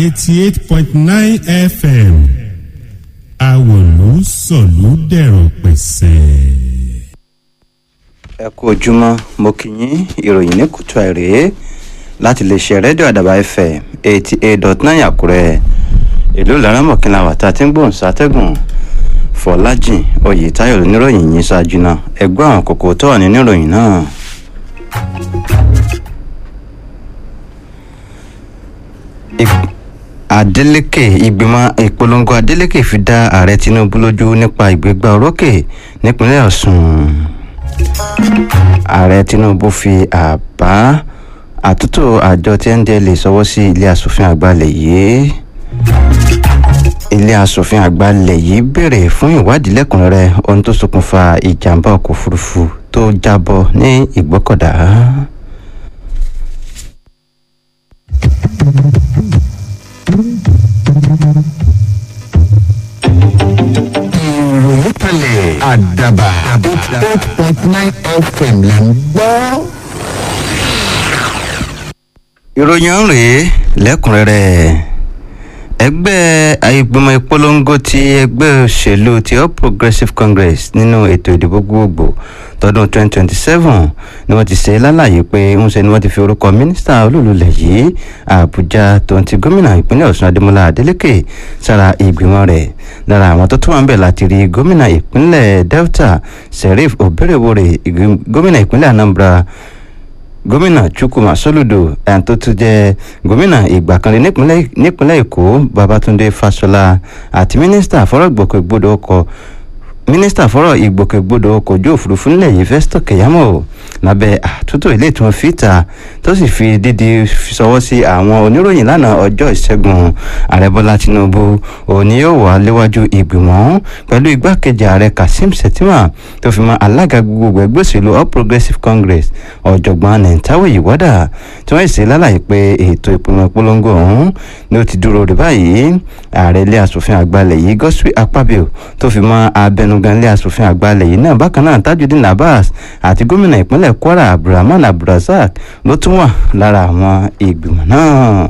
eighty eight point nine fm àwòlú sọ̀lú dẹ̀rọ̀ pẹ̀sẹ̀. ẹ kú ojúmọ́ mo kì í yín ìròyìn ní kùtù àìrè láti lè ṣe rédíò àdàbà fm eighty eight dot nine àkúrẹ́ ìlú laramọ̀kìnlá wà tá a ti ń gbóhùn sátẹ́gùn fọlájìn oyètáyọ̀ lóníròyìn yìí ṣáájú náà ẹgbẹ́ àwọn kòkó tó wà nínú ìròyìn náà. Ìp- adeleke ìgbìmọ̀ ìpolongo adeleke fi dá ààrẹ tinubu lójú nípa ìgbégbá orókè nípínlẹ̀ ọ̀sùn ààrẹ tinubu fi àbá àtúntò àjọ tí ndl sọwọ́ sí ilé asòfin àgbà ilẹ̀ yìí ilé asòfin àgbà ilẹ̀ yìí béèrè fún ìwádìí lẹ́kùnrẹ́rẹ́ ohun tó ṣokùnfà ìjàmbá ọkọ̀ òfurufú tó jábọ́ ní ìgbọ́kọ̀dá. ìròyìn kalẹ̀ àdàbà eight point nine fm là ń gbọ́. ìròyìn ọ̀hún rèé lẹ́kùnrẹ́rẹ́ ẹgbẹ́ ìgbìmọ̀ ìpolongo ti ẹgbẹ́ òṣèlú ti all progressives congress nínú ètò ìdìbò gbogbogbò tọdún 2027 ni wọ́n ti ṣe lálàyé pé ń ṣe ni wọ́n ti fi orúkọ mínísítà olúlulẹ̀ yìí àbújá tó ti gómìnà ìpínlẹ̀ ọ̀ṣun adémọlá adélèké sára ìgbìmọ̀ rẹ̀ lára àwọn tó tún wà ń bẹ̀ láti rí gómìnà ìpínlẹ̀ delta sheriff oberewore ìgbìm- gómìnà ìpínlẹ̀ anambra gómìnà chukwuma soludo ẹni tó tún jẹ gómìnà ìgbà kan rí nípínlẹ̀ nípínlẹ̀ èkó babatunde fasola àti mínísítà fọ́rọ̀ ìgbòkègbodò ọkọ̀ mínísítà fọ́rọ̀ ìgbòkègbodò ọkọ̀ ojú òfurufú nílẹ̀ yìí festo keyamo lábẹ́ àtúntò ilé tí wọ́n fi ta tó sì fi dídí sọwọ́ sí àwọn oníròyìn lánàá ọjọ́ ìṣẹ́gun ààrẹ bọ́lá tinubu òní yóò wà léwájú ìgbìmọ̀ pẹ̀lú igbákejì ààrẹ kazeem shettima tó fi mọ́ alága gbogbo ẹgbẹ́ òṣèlú all progressives congress ọ̀jọ̀gbọ́n nentawe ìwádà tí wọ́n ṣe lálàyé pé ètò ìpinnu ìpolongo ọ̀hún ni ó ti dúró rè báyìí ààrẹ ilé asòfin àgbàlẹ̀ yìí godswill akpabio tó fi mọ́ abẹnugan ilé asòfin àgbàlẹ̀ yìí náà bákan náà tajudeen abbas àti gómìnà ìpínlẹ̀ kwara abdulrahman abdulrasaq ló tún wà lára àwọn ìgbìmọ̀ náà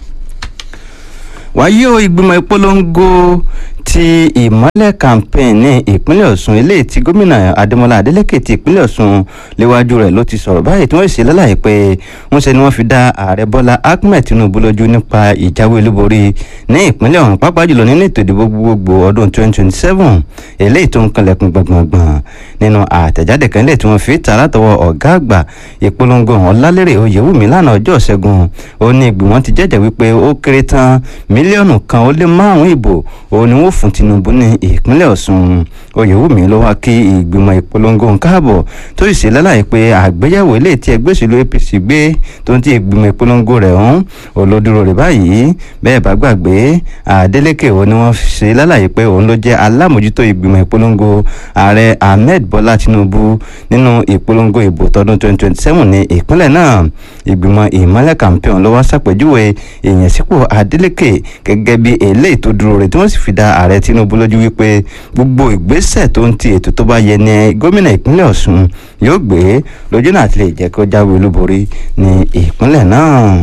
wáyé o ìgbìmọ̀ ìpolongo ti ìmọ́lẹ̀ campaign ní ìpínlẹ̀ ọ̀sùn eléyìí tí gómìnà adémọlá adélèké ti ìpínlẹ̀ ọ̀sùn léwájú rẹ̀ ló ti sọ̀rọ̀ báyìí tí wọ́n ṣe lálàyé pé wọ́n ṣe ni wọ́n fi dá ààrẹ bọ́lá ahmed tinubu lójú nípa ìjáwé olúborí ní ìpínlẹ̀ ọ̀hún pàápàá jùlọ nínú ètò ìdìbò gbogbogbò ọdún 2027 eléyìí tó ń kanlẹ̀kùn gbọ̀ngbọ̀ngbọ̀n nínú àtẹ̀jáde kan lè tí wọ́n fi ta látọwọ́ ọ̀gá àgbà ìpolongo ọ̀hún lálẹ́rẹ̀ oyèwùmí lánàá ọjọ́ ìṣẹ́gun ó ní ìgbìmọ̀ ti jẹ́jẹ̀ wípé ó kéré tán mílíọ̀nù kan ó lé márùn-ún ìbò òun ni wọ́n fún tinubu ní ìpínlẹ̀ ọ̀sùn oyèwùmí ló wá kí ìgbìmọ̀ ìpolongo ń káàbọ̀ tó sì ṣe lálàyé pé àgbéyẹ̀wò ilé tí ẹgbẹ́ òṣèlú apc gbé tó ń ti ìgbìmọ̀ ìpolongo rẹ̀ ọ̀hún olódúró rẹ̀ báyìí bẹ́ẹ̀ bá gbàgbé adeleke òun ni wọ́n ṣe lálàyé pé òun ló jẹ́ alámòjútó ìgbìmọ̀ ìpolongo ààrẹ ahmed bọ́lá tinubu nínú ìpolongo ìbò tọdún 2027 ní ìpínlẹ̀ náà ìgbìmọ̀ ìmọ̀lẹ̀ campaign ló wá ṣàpèjúwe ìyànsípò adeleke gẹ́gẹ́ bí eléyìí tó dúró rẹ̀ tí wọ́n sì fi dá ààrẹ tinubu lójú wípé gbogbo ìgbésẹ̀ tó ń ti ètò tó bá yẹ ní gómìnà ìpínlẹ̀ ọ̀ṣun yóò gbé lójú náà ti lè jẹ́ kó jáwé olúborí ní ìpínlẹ̀ náà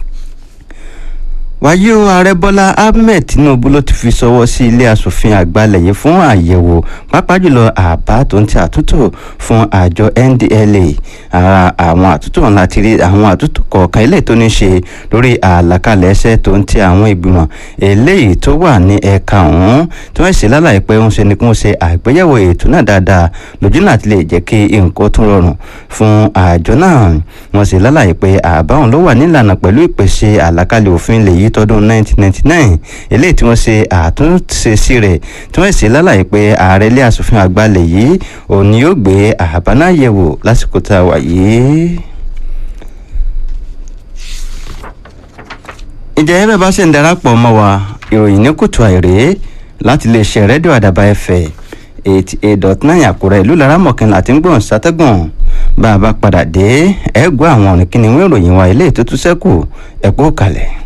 wáyé o ààrẹ bọ́lá ahmed tinubu ló ti fi sọwọ́ sí ilé asòfin àgbàlẹ̀ yìí fún àyẹ̀wò pàápàá jùlọ àbá tó ń ti àtúntò fún àjọ ndla ara àwọn àtúntò wọn láti rí àwọn àtúntò kọ̀ọ̀kan eléyìí tó ní ṣe lórí àlàkalẹ̀ ẹsẹ̀ tó ń ti àwọn ìgbìmọ̀ eléyìí tó wà ní ẹ̀ka ọ̀hún tí wọ́n ṣe lálàyé pé ń ṣe ni kí wọ́n ṣe àgbéyẹ̀wò ètò náà dáadáa lójú náà ti lè jẹ́ kí nǹkan tún rọrùn fún àjọ náà wọ́n ṣe lálàyé pé àbá òun ló wà nílànà pẹ̀lú ìpèsè àlàkalẹ̀ òfin lè yí tọdún 1999 eléyìí tí wọ́n ṣe àtúnṣe sí rẹ̀ tí wọ́n ṣe lálàyé pé ààrẹ ilé asòfin àgbà lè yí òun ni yóò gbé àbá náà yẹ̀wò lásìkò tá a wà yìí. ìjẹ́ ẹ̀rọ bá ṣe ń darapọ̀ mọ́ wa ìròyìn ní kùtù àìrè láti lè ṣe rédíò àdàbà ẹ̀fẹ̀ eighty eight dot nine àkúrẹ́ ìlú laramọ̀kànlá àti ń gbọ̀n sátẹ́gùn bá a bá padà dé ẹ̀ gbọ́ àwọn ọ̀rìn kíni wọ́n ìròyìn wa ilé ètò tó sẹ́kù ẹ̀kú kalẹ̀.